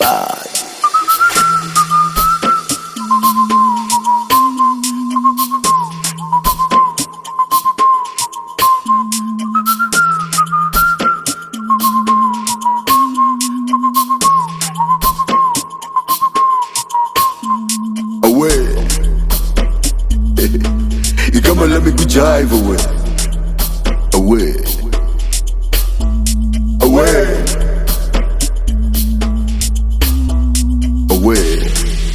bad. away. you come and let me go jive away. Away. Away. Away.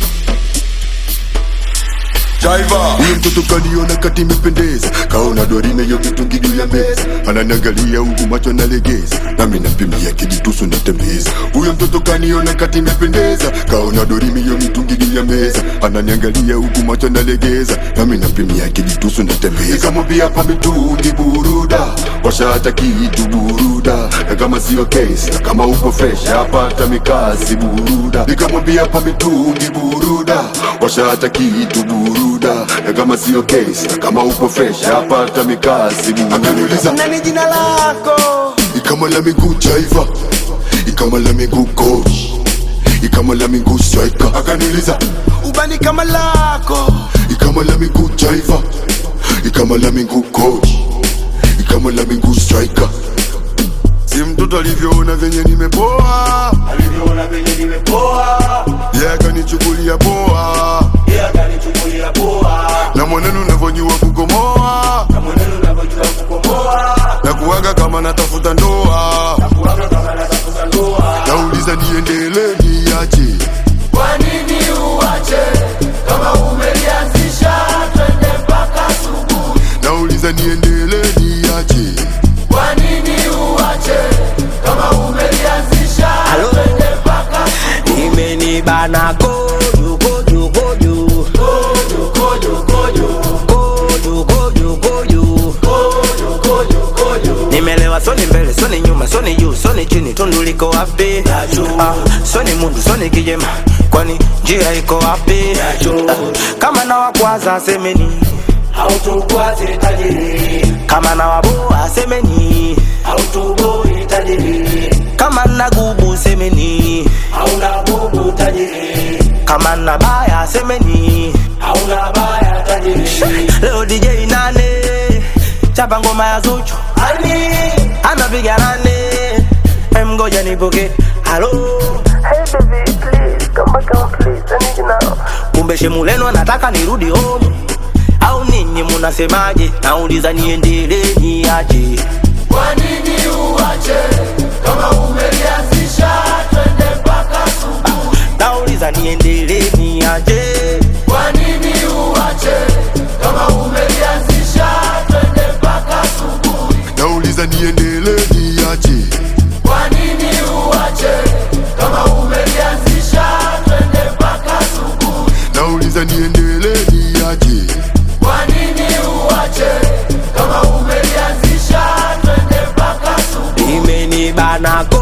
Jaiva huyo mtoto kaniona kati imependeza, kaona dorime yo mitungi juu ya meza, ananiangalia huku macho nalegeza, nami nampimia kijitusu natembeza. Huyo mtoto kaniona kati imependeza, kaona dorime yo mitungi juu ya meza, ananiangalia huku macho nalegeza, nami nampimia kijitusu natembeza. Nikamwambia hapa mitungi buruda, washa hata kitu buruda, na kama sio kesi, na kama uko fresh hapata mikasi buruda. Nikamwambia hapa mitungi buruda, washa hata kitu buruda, na kama sio kesi, na kama uko fresh hapata mikasi buruda. Akaniuliza Nani jina lako? ikama la miguu jaiva, ikama la miguu coach, ikama la miguu striker. Akaniuliza Ubani kama lako. ikama la miguu jaiva, ikama la miguu coach, ikama la miguu striker. Si mtoto alivyoona venye nimepoa, Alivyoona venye nimepoa, yeye akanichukulia poa, yeye akanichukulia poa. na mwenendo unavyojua kukomoa Na mwenendo unavyojua kukomoa, na kuwaga kama natafuta ndoa, kuwaga kama natafuta ndoa. nauliza niendelee niache Kwa nini uache kama umelianzisha? Twende mpaka asubuhi. nauliza niendelee niache Kwa nini uache kama umelianzisha? Twende mpaka imenibana kojo kojo kojo kojo kojo kojo kojo kojo kojo kojo kojo kojo. nimelewa soni mbele soni nyuma soni juu soni chini tundu liko wapi ah, soni mundu soni kijema kwani njia iko wapi ah, kama na wakwaza semeni Hautukwaze tajiri, kama na waboa semeni hautuboi tajiri, kama na gubu semeni hauna bubu tajiri, kama na baya semeni hauna baya tajiri. leo DJ nane chapa ngoma ya Zuchu Ani anapiga nane emgoja nipoke halo Hey baby, please come back home, please. I need you now. kumbe shemuleno anataka nirudi home au ninyi munasemaje nauliza niendelee niaje kwa nini uache kama umelianzisha? Twende mpaka asubuhi. nauliza niendelee niaje Kwa nini uache kama umelianzisha? Twende mpaka asubuhi. nauliza niendelee niache Kwa nini uache kama umelianzisha? Twende mpaka asubuhi. nauliza niendelee niache Kwa nini uache kama umelianzisha? Twende mpaka asubuhi. imenibana ko